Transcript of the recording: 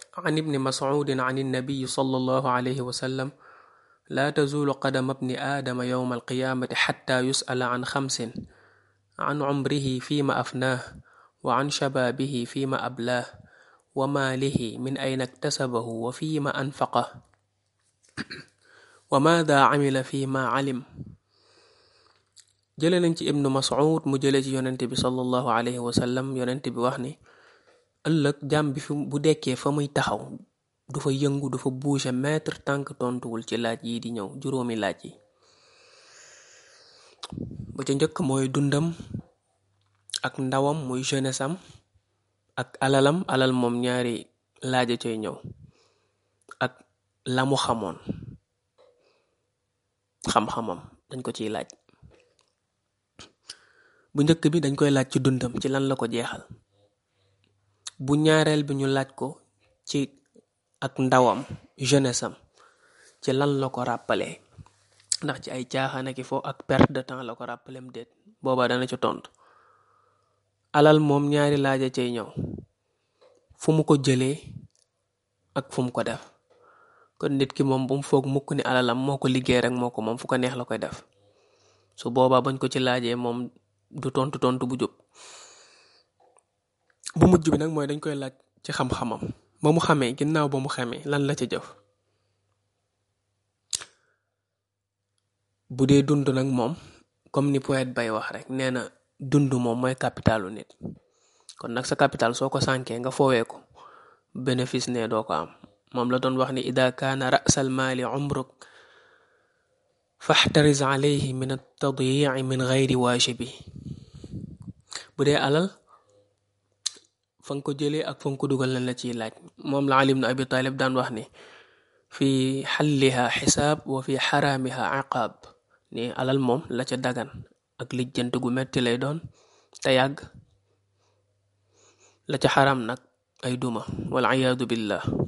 عن ابن مسعود عن النبي صلى الله عليه وسلم لا تزول قدم ابن آدم يوم القيامة حتى يسأل عن خمس عن عمره فيما أفناه وعن شبابه فيما أبلاه وماله من أين اكتسبه وفيما أنفقه وماذا عمل فيما علم jële nañ ci ibnu mas'ud mu jële ci yonent bi sallallahu alayhi wa sallam yonent bi wax ni ëllëg jàmm bi fi bu dekkee fa muy taxaw du fa yëngu du fa bouger mètre tànk tontuwul ci laaj yi di ñëw juróomi laaj yi ba ca njëkk mooy dundam ak ndawam muy jeunesse am ak alalam alal moom ñaari laaja cay ñëw ak la mu xamoon xam-xamam dañ ko ciy laaj bu njëkk bi dañ koy laaj ci dundam ci lan la ko jeexal bu ñaareel bi ñu laaj ko ci ak ndawam jeunesse am ci lan la ko rappelé ndax ci ay caaxaan ak fo ak perte de temps la ko rappelé mu déet booba dana ci tontu alal moom ñaari laaja cay ñëw fu mu ko jëlee ak fu mu ko def kon nit ki moom bu mu foog mukk ni alalam moo ko liggéey rek moo ko moom fu ko neex la koy def su boobaa bañ ko ci laajee moom du tontu tontu bu jub bu mujj bi nag mooy dañ koy laaj ci xam-xamam ba mu xamee ginnaaw ba mu xamee lan la ca jëf bu dee dund nag moom comme ni poète bay wax rek nee na dund moom mooy capitalu nit kon nag sa capital soo ko sànkee nga foowee ko bénéfice ne doo ko am moom la doon wax ni ida kaana rasal maali umruk faxtaris alayhi min altadyici min gayri waajibi bu dee alal fa nga ko jëlee ak fa nga ko dugal lan la ciy laaj moom la Ali ibn Abi Talib daan wax ni fi xalliha xisaab wa fi xaraamiha iqaab ni alal moom la ca dagan ak lijjant gu metti lay doon te yàgg la ca xaram nag ay duma wal iyaadu billah